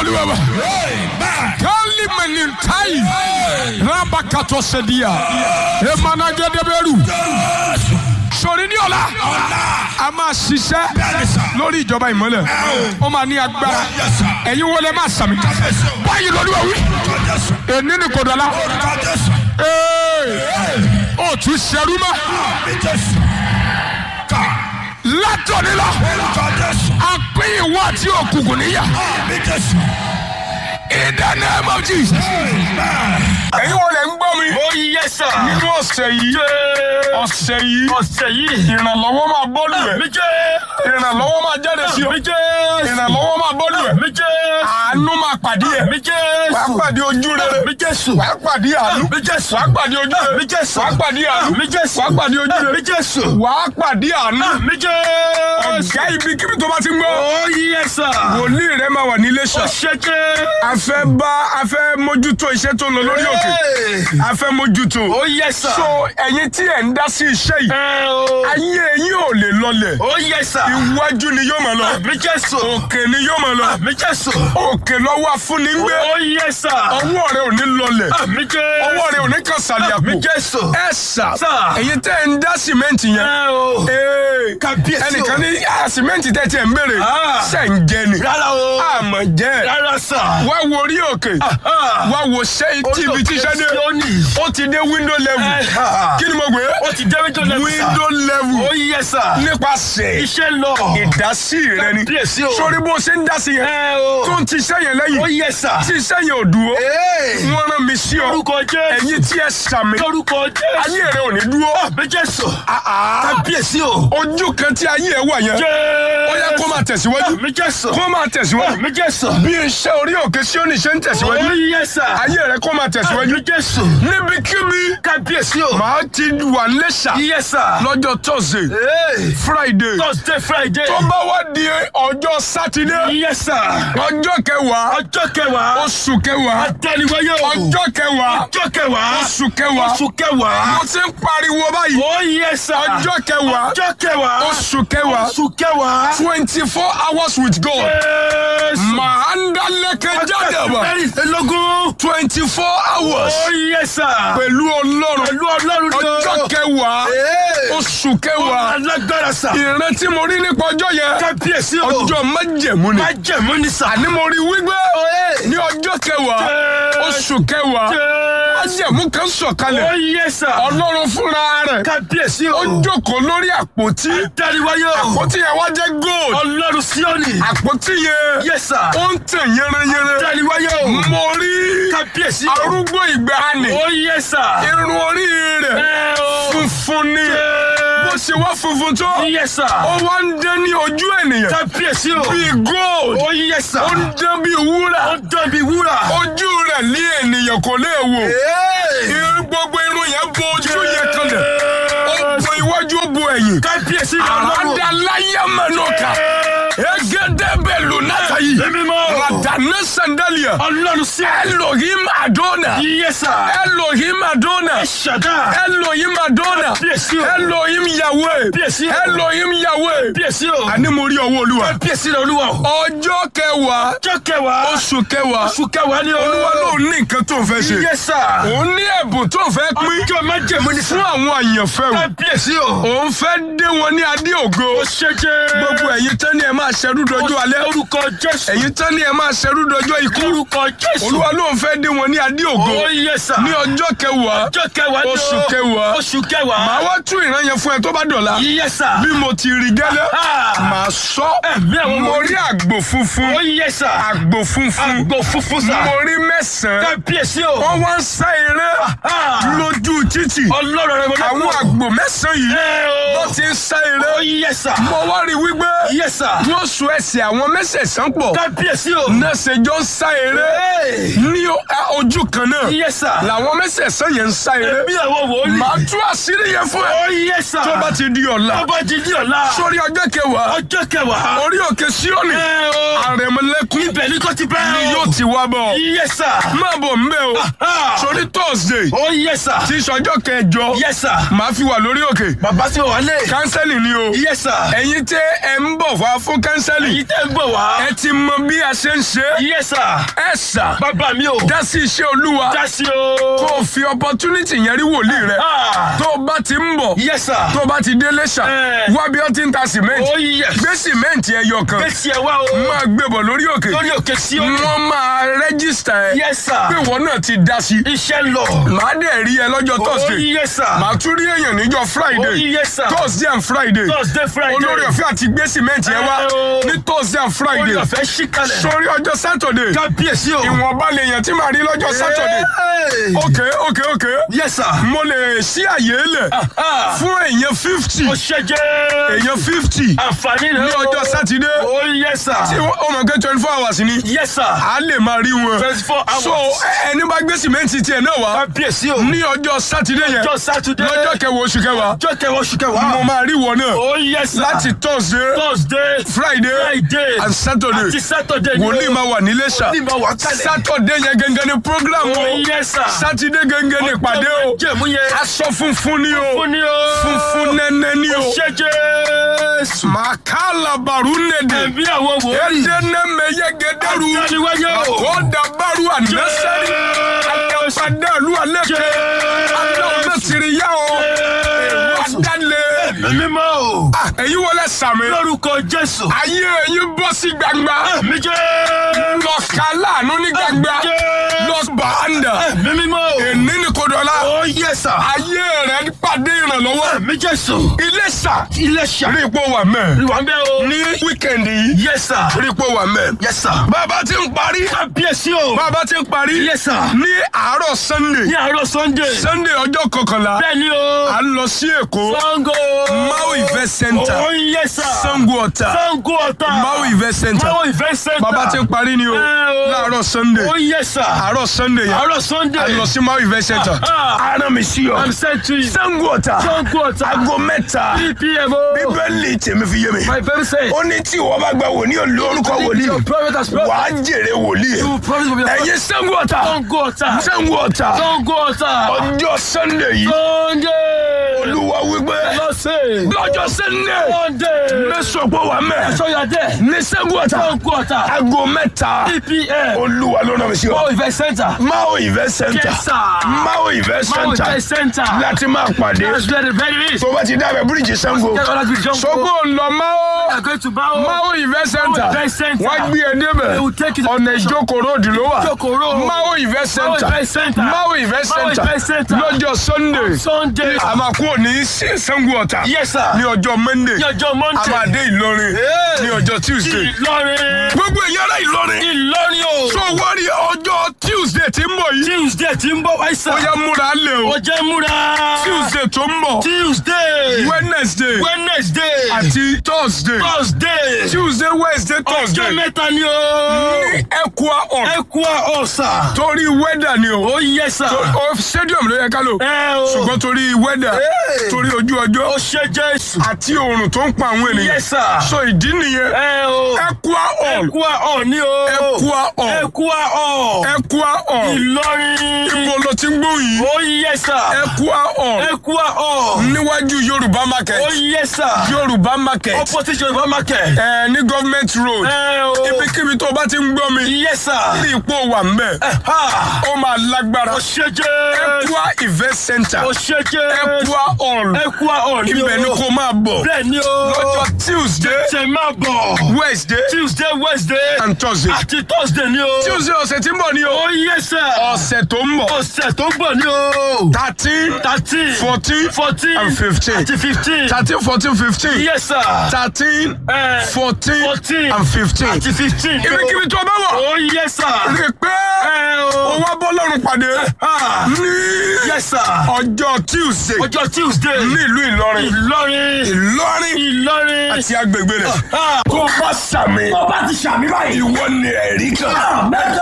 olúwa wa. kálí mẹ́ni táyì rábà kàtọ́ sẹ́díà emana gẹ́dẹ́bẹ́rù sori ní ọ̀la a máa ṣiṣẹ́ lórí ìjọba ìmọ̀lẹ̀ ó máa ní agbára ẹ̀yin wọlé máa sàmì báyìí lọ́dún wí èní ni kò dọ̀la ó tún ṣerú mọ́ látọ̀ni lọ a pín ìwọ àti òkùnkùn níyà in the name of Jesus. ẹ̀yin wọlé ń gbọ́ mi ó yẹ sà. nínú ọ̀sẹ̀ yìí ọ̀sẹ̀ yìí ọ̀sẹ̀ yìí. ìrànlọ́wọ́ máa bọ́lù ẹ̀ mi jẹ́. ìrànlọ́wọ́ máa jáde sí ọ mi jẹ́. ìrànlọ́wọ́ máa bọ́lù ẹ̀ mi jẹ́. àánú máa pàdé ẹ̀ mi jẹ́. wàá pàdé ojú rere mi jẹ́ sùn. wàá pàdé àánú mi jẹ́ sùn. wàá pàdé ojú rere mi jẹ́ sùn. wàá pàdé àánú mi jẹ́ sùn. wàá pàdé ojú rere mi jẹ́ sùn. wàá pàdé àánú mi jẹ́. ọ̀gá ibi kíbi tó bá ti ń gbọ́ ó yẹ sà. wòlíì rẹ máa wà nílé ṣá ó ṣe jẹ́. a fẹ́ bá a fẹ́ mójútó iṣẹ́ tó ń lọ lórí òkè a fẹ́ mójútó ó yẹ sà. so ẹ̀yin tí ẹ̀ ń dá sí iṣẹ́ yìí ẹ o. ayé yín ò lè lọlẹ̀ ó yẹ sà. iwájú ni yóò máa lọ mi jẹ́ sùn. òkè ni yóò máa lọ mi jẹ́ sùn. òkè lọ́wọ́ afúnni ń gbé ó yẹ sà. ọwọ́ rẹ ò ní lọlẹ̀ mi jẹ́. ọwọ́ rẹ ò ní kan sàlẹ̀ àpò mi jẹ́ sùn. ẹ sà Sà. ẹ̀yin tẹ́ ẹ̀ ń dá sìmẹ́ǹtì yẹn ẹ o. ee Kábíyèsí o. ẹnìkan ní "Ah, sìmẹ́ǹtì tẹ́ tiẹ̀ ń béèrè Ah. ṣẹ̀ ń jẹ ni rárá o. àmọ̀ jẹ́ rárá sà. wá wo orí òkè wá wo ṣé tv tíṣẹ́ dé lónìí. ó ti dé window level Ẹ, ha. kí ni mo gbé ó ti jẹ́ wíjọ́ lẹ́nu sà. window level ó yẹ sà. nípasẹ̀ iṣẹ́ lọ. ìdásí rẹ ni Kábíyèsí o. sórí bó ṣe ń dá sí yẹn ẹ o. tó ń ti iṣẹ́ yẹn ó lẹ́yìn yẹ sà. tí iṣẹ́ yẹn ò dúró wọ́n rán mi sí ọ lórúkọ jẹ́. ẹ̀yin tí ẹ sàmì lórúkọ jẹ́. ayé rẹ ò ní dúró méjì sọ. Ah, kábíyèsí o. ojú kan tí ayé ẹ wà yẹn jẹ́. ó yẹ kó máa tẹ̀síwájú méjì sọ. kó máa tẹ̀síwájú méjì sọ. bí iṣẹ́ orí òkè sí òní ṣe ń tẹ̀síwájú ó yẹ sà. ayé rẹ kó máa tẹ̀síwájú méjì sọ. níbikíbi kábíyèsí o. màá ti wà lẹ́ṣà yẹ sà. lọ́jọ́ thursday Hey. friday thursday friday. tó bá wá di ọjọ́ sátidé yẹ sà. ọjọ́ kẹwàá ọjọ́ kẹwàá. oṣù kẹwàá àtẹniwáyé o. ọjọ́ kẹwàá ọjọ́ kẹwàá. oṣù kẹwàá oṣù kẹwàá. mo ti ń pariwo báyìí ó yẹ sà. ọjọ́ kẹwàá ọjọ́ kẹwàá. oṣù kẹwàá oṣù kẹwàá. twenty four hours with God Jésù. màá ń dálẹ́kẹ̀ jáde wá mẹ́rìnlélógún. twenty four hours ó yẹ sà. pẹ̀lú ọlọ́run pẹ̀lú ọlọ́run ni o. ọjọ́ kẹwàá Ee. oṣù kẹwàá alágbára sà. ìrántí mo rí nípa ọjọ́ yẹn kábíyèsí o. ọjọ́ májẹ̀mú ni má jẹ̀mú ni sà. àní mo rí wípé ní ọjọ́ kẹwàá oṣù kẹwàá májẹ̀mú kan ó sọ̀kalẹ̀ yẹ sà. ọlọ́run fúnra rẹ̀ kábíyèsí o. ó jókòó lórí àpótí dáríwáyé o. àpótí yẹn wá jẹ́ gold ọlọ́run síọ́nì. àpótí yẹn yẹ sà. ó ń tàn yẹrẹyẹrẹ dáríwáyé o. mo rí kábíyèsí o. arúgbó ìgbàanì ó yẹ sà. irun orí rẹ̀ ẹ o. funfun ni bó ṣe wá funfun tó yẹ sà. ó wá ń dán ní ojú ènìyàn kábíyèsí o. bíi gold ó yẹ sà. ó ń dán bíi wúrà ó dán bí wúrà. ojú rẹ̀ ní ènìyàn kò lè wò irun gbogbo irun yẹn bo ojú yẹn kanlẹ̀ ó bo iwájú ó bo ẹ̀yìn kábíyèsí ni ọlọ́run. àràdàláyà mẹ́nọ́kà egedebe lunatayi Èmi mọ̀. radana sandalia ọlọ́run sí. elohim adona yẹ sà. elohim adona ṣàdá. elohim adona Kábíyèsí o. elohim yahweh Kábíyèsí o. elohim yahweh kábíyèsí o. àní mo rí ọwọ́ olúwa kábíyèsí ni olúwa o. ọjọ́ kẹwàá ọjọ́ kẹwàá. oṣù kẹwàá oṣù kẹwàá ni o. olúwa ló ní nǹkan tó ń fẹ́ ṣe yẹ sà. òun ní ẹ̀bùn tó ń fẹ́ pín ọjọ́ májèmú ni fún sà. àwọn àyànfẹ́ o kábíyèsí o. òun fẹ́ dé wọn ní adé ògo ó ṣe jẹ́. gbogbo ẹ̀yin tán ni ẹ máa ṣerú dọjọ́ alẹ́ orúkọ jésù. ẹ̀yin tán ni ẹ máa ṣerú dọjọ́ ikú orúkọ jésù. olúwa ló ń fẹ́ dé wọn ní adé ògo ó yẹ sà. ní ọjọ́ kẹwàá ọjọ́ kẹwàá ni o. oṣù kẹwàá. oṣù kẹwàá. màá wá tún ìran yẹn fún ẹ tó bá dọ̀la yẹ sà. bí mo ti rí gẹ́lẹ́ Ah. màá sọ Ẹ̀mí àwọn mo wòlíì. rí àgbò funfun ó yẹ sà. àgbò funfun àgbò funfun sà. mo rí mẹ́sàn-án kábíyèsí o. wọ́n wá ń sá eré Ah. lójú títì ọlọ́run rẹ̀ wọlé. àwọn àgbò mẹ́sàn-án yìí ẹ o. wọ́n ti ń sá eré ó yẹ sà. mo wá rí wípé yẹ sà. wọ́n so ẹsẹ̀ àwọn mẹ́sẹ̀sán pọ̀ kábíyèsí o. náà ṣe jọ ń sá eré Hey. ní o- ẹ, ojú kan náà yẹ sà. làwọn mẹ́sẹ̀sán yẹn ń sá eré ẹ̀mí àwọn wòlíì. màá tú àṣírí yẹn fún ẹ ó yẹ sà. tó bá ti di ọ̀la tó bá ti di ọ̀la. sórí ọjọ́ kẹwàá ọjọ́ kẹwàá. orí òkè síọ́nì ẹ o. àrẹ̀mọlẹ́ lẹ́kún ibẹ̀ ní kò ti bẹ́ o. ni yóò ti wá bọ̀ Yes sir. má bọ̀ mbẹ́ o Ah. sórí thursday Oh yes sir. tí sọjọ́ kẹjọ Yes sir. màá fi wà lórí òkè Bàbá tí mo wà lé. kánsẹ́lì ni o Yes sir. ẹ̀yin tẹ́ ẹ ń bọ̀ wá fún kánsẹ́lì Èyí tẹ́ ń bọ̀ wá. ẹ ti mọ bí a ṣe ń ṣe Yes sir. ẹ sà Bàbá mi o. dá sí iṣẹ́ olúwa Dásí o. kó o fi opportunity yẹn rí wòlíì rẹ Ah. tó o bá ti ń bọ̀ Yes sir. tó o bá ti dé lẹ́ṣà Eh. wá bí ó ti ń ta cement Oh yes. gbé cement ẹyọ kan Bẹ́sì ẹ wá o. máa gbé bọ̀ lórí òkè Lórí òkè sí o. wọ́n máa rẹ́gísítà ẹ Yes sir. pé ìwọ náà ti dá sí Iṣẹ́ ń lọ. màá dẹ̀ rí ẹ lọ́jọ́ Oh thursday yes sir. màá tún rí èèyàn níjọ́ Oh friday yes sir. thursday and friday Thursday Friday. olórí ọ̀fẹ́ àti gbé cement yẹn wá Eh, o. ní thursday and friday Olórí ọ̀fẹ́ ṣí kalẹ̀. sórí ọjọ́ saturday Kábíyèsí o. ìwọ̀nba lè yàn tí màá rí lọ́jọ́ saturday Hey. ok ok ok Yes sir. mo lè ṣí àyè lẹ̀ Ah. fún èèyàn fifty Ó ṣe jẹ́. èèyàn fifty Àǹfààní rẹ̀ ní ọjọ́ sátidé Oh yes tí sir. ó mọ̀ pé twenty four hours ni Yes sir. a lè máa rí wọn Twenty four hours. so ẹni bá gbé sìmẹ́ǹtì tiẹ̀ náà wá Kábíyèsí o. ní ọjọ́ sátidé yẹn Ọjọ́ Sátidé. lọ́jọ́ kẹwàá oṣù kẹwàá Ọjọ́ kẹwàá oṣù kẹwàá. mo máa rí wọn náà Oh yes sir. láti thursday Thursday. friday Friday. and saturday Àti Saturday ni o. wòlíì máa wà nílé ṣá Wòlíì máa wà kálẹ̀. saturday yẹn gẹ́gẹ́ ni program o Oh yes sir. sátidé gẹ́gẹ́ ni ìpàdé o Jẹ̀mú yẹn. aṣọ funfun ni o Fún ni o. funfun nẹ́nẹ́ ni o Ṣé Jésù. màkàlà bàrú nèdè Ẹ̀mí àwọn wòlíì. ẹdẹnẹmẹ yẹgẹdẹrú Àtẹniwáyé o. àkọọdà bàrú ànẹsẹrí àtẹpadàlú alẹkẹ àtẹwọmẹsìrìyà o èrò àdálẹ Mímọ́ o. èyí wọlé sàmì Lórúkọ Jésù. ayé èyí bọ́ sí gbangba Ẹ̀mí jẹ́. lọ́ọ̀ká láàánú ní gbangba lọ́ọ̀bà àndà Ẹ̀mí mímọ́ o. èní ní kodọ́lá Oh yes sir. ayé rẹ̀ pàdé ìrànlọ́wọ́ Ẹ̀mí Jésù. Iléṣà Iléṣà. rí ipò wà mẹ́ Ìwà ń bẹ́ o. ní wíkẹ̀ndì yìí Yes sir. rí ipò wà mẹ́ Yes sir. bàbá ti ń parí Kábíyèsí o. bàbá ti ń parí Yes sir. ní àárọ̀ sunday Ní àárọ̀ Sunday. sunday ọjọ́ kọkànlá Bẹ́ẹ̀ ni o. à ń lọ sí èkó Sango. Mau Event Center Oh yes sir. sango ọ̀tà Sango ọ̀tá. Mau Event Center Mau Event Center. bàbá ti ń parí ni o Eh, o. láàárọ̀ sunday Oh yes sir. àárọ̀ sunday yẹn Àárọ̀ Sunday. à ń lọ sí Mau Event Center Ah. ara mi sí ọ I'm sent to you. sango ọ̀tà Sango ọ̀tá. aago mẹ́ta 3 p.m. o. bíbélì tèmi fi yé mi My baby said. ó ní tí ìwọ bá gba wòlíì olórúkọ wòlíì Your prophet has promised. wàá jèrè wòlíì You promise will be ẹ̀yin sango ọ̀tà Sango ọ̀tá. sango ọ̀tà Sango ọ̀tá. ọjọ́ sunday yìí Sunday. olúwa wípé Lọ sí. lọ́jọ́ sunday Sunday. mẹ́sàn-án wà mẹ́ So you are there. ní sango ọ̀tà Sango ọ̀tá. aago mẹ́ta 3 p.m. olúwa ló rán mi sí ọ. Mau Event Center. Mau Event Center Yes, sir. Mau Event Mau Center Event Center. láti máa pàdé That's where the very is. tó bá ti dábẹ́ bíríìjì sango Get all that with John. sogo lọ Mau We are going to Mau. Mau Event Center Mau Event Center. wọ́n gbé e débẹ̀ They will take you to ọ̀nà ìjókòó ròdì ló wà Ìjókòó road. Mau Event Mau Center Event Center. Mau Event Mau Center Event Center. lọ́jọ́ sunday Sunday. a máa kúrò ní sango ọ̀tà Yes, sir. ní ọjọ́ monday Ní ọjọ́ a Monday. máa dé ìlọrin Hey. ní ọjọ́ tuesday Ìlọrin. gbogbo èèyàn ará ìlọrin Ìlọrin o. tó wọ́n rí ọjọ́ tuesday tí ń bọ̀ yìí Tuesday ti ń bọ̀ wáyé sá. ó yá múra lé o Ó jẹ́ múra. tuesday tó ń bọ̀ Tuesday. wednesday Wednesday. àti thursday Thursday. tuesday wednesday Ọjọ́ thursday mẹ́ta ni o. ní Equa hall Ẹ̀kúà ọ̀sà. torí weather ni o Ó yẹ sà. o stadium ló yẹ ká lò Ẹ o. ṣùgbọ́n torí weather Hey. torí ojú Ó ọjọ́ ṣe Jésù. àti oòrùn tó ń pa àwọn ènìyàn Yes, sir. so ìdí nìyẹn Ẹ o. Equa hall Ẹ̀kúà ọ̀ ni o. Equa hall Ẹ̀kúà ọ̀. Equa hall Ìlọrin. ibo ló ti ń gbóhùn yìí Ó yẹ sà. Equa hall Ẹ̀kúà ọ̀. níwájú yorùbá market Ó yẹ sà. yorùbá market Opposite Yorùbá market. ẹ ní government road Ẹ o. ibikíbi tó bá ti ń gbọ́ mi Yes, sir. ní ipò wà ń bẹ̀ Ha. ó máa lágbára Ó ṣe Jésù. Equa event center Ó ṣe Jésù. Equa hall Ẹ̀kúà ọ̀ ni o. ibẹ̀ ni kò máa bọ̀ Bẹ́ẹ̀ ni o. lọ́jọ́ tuesday Ṣé máa bọ̀? wednesday Tuesday, Wednesday. and thursday Àti Thursday ni o. tuesday ọ̀sẹ̀ tí ń bọ̀ ni o Ó yẹ sà. ọ̀sẹ̀ tó ń bọ̀ Ọ̀sẹ̀ tó ń bọ̀ ni o. thirteen Thirteen. fourteen Fourteen. and fifteen Àti fifteen. thirteen fourteen fifteen Yes, sir. thirteen Eh, fourteen Fourteen. and fifteen Àti fifteen. ibikíbi tó bá wọ̀ Ó yẹ sà. rí i pé Ẹ ó o. wá bọ́ lọ́rùn pàdé Ah. ní Yes, sir. ọjọ́ tuesday Ọjọ́ Tuesday. nílùú ìlọrin Ìlọrin. ìlọrin Ìlọrin. àti agbègbè rẹ̀ Ah. tó bá sàmì Ọba ti ṣàmì báyìí. ìwọ ni ẹ̀rí kan.